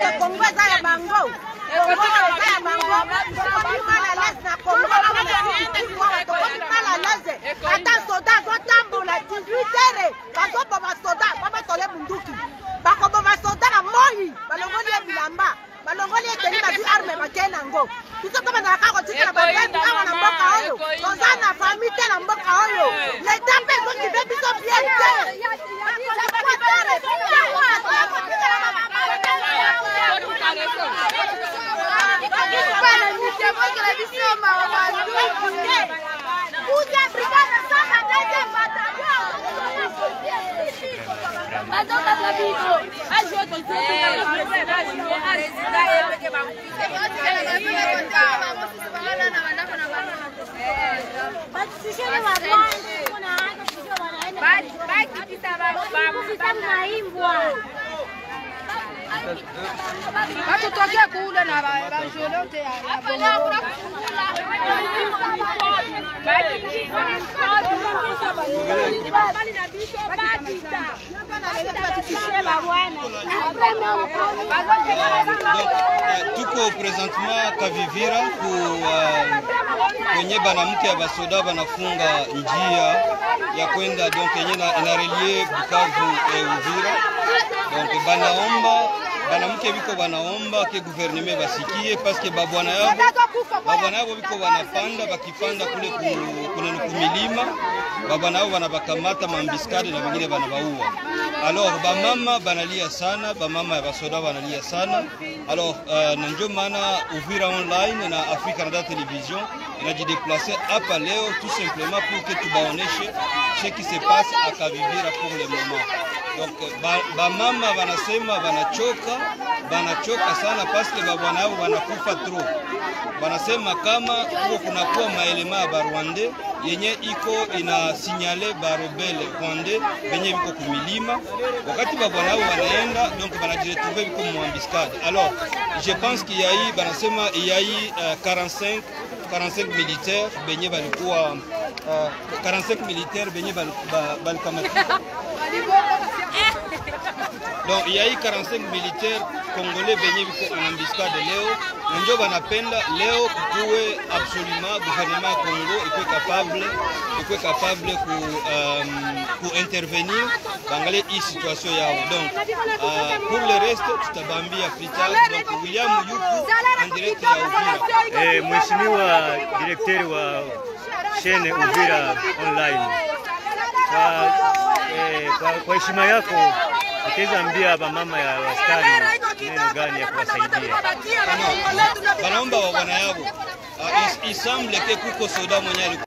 Kongo eza ya bango Kongo eza ya bango tokomi mal à l'aise na Kongo awa na sikuwa tokomi mal à l'aise ata soda azotambola 18 heure bazoboma soda babatole bunduki bakoboma soda na moi balongoli ye bilamba balongoli eteni bazwi arme bakei nango biso to bazalaka kotikala babebi awa na mboka oyo toza na fami te na mboka oyo leta mpe ezokibe biso bien te batutokea kule na bajolote tuko presentement Kavivira ku uh, kwenye banamke ya basoda banafunga njia ya kwenda donc yenye na- inarelie Bukavu e Uvira donc banaomba banamke biko banaomba ke gouvernement basikie paske babwana yabo babwana yabo biko banapanda bakipanda kule ku- kunene kumilima babwana yabo banabakamata mambiskade na bengine banabaua alors bamama banalia sana bamama ya basoda banalia sana alors uh, na njo maana Uvira online na Africa Canada Television inajideplace hapa leo tout simplement pour que tubaoneshe ce qui se passe à Kavivira pour le moment donc ba- bamama banasema banachoka banachoka sana paske babwana yabo banakufa trop banasema kama huko kunakuwa maelema ya barwande yenye iko ina sinyale barebele rwande benye biko kumilima wakati babwana yabo banaenda donc banajiretrouve biko muambiskade alors je pense qu'il y a eu banasema il y a eu euh, 45 45 militaires benye balikuwa uh, 45 militaires benye bali- ba- balikamata donc il y a eu 45 militaires congolais benye biko en embuscade leo na njo banapenda leo kukuwe absolument gouvernement ya Congo ikuwe capable ikuwe capable ku, um, ku intervenir bangalie hii situation yao donc uh, pour le reste tutabambia plus tard donc William Yuku en direct ya Uvira Eh, Mheshimiwa direkteri wa shene Uvira online, kwa eh, kwa- kwa heshima yako utaweza ambia bamama ya askari neno gani ya kuwasaidia? banaomba wa bwana yabo uh, il, il semble que kuko soda mwenye alikuwa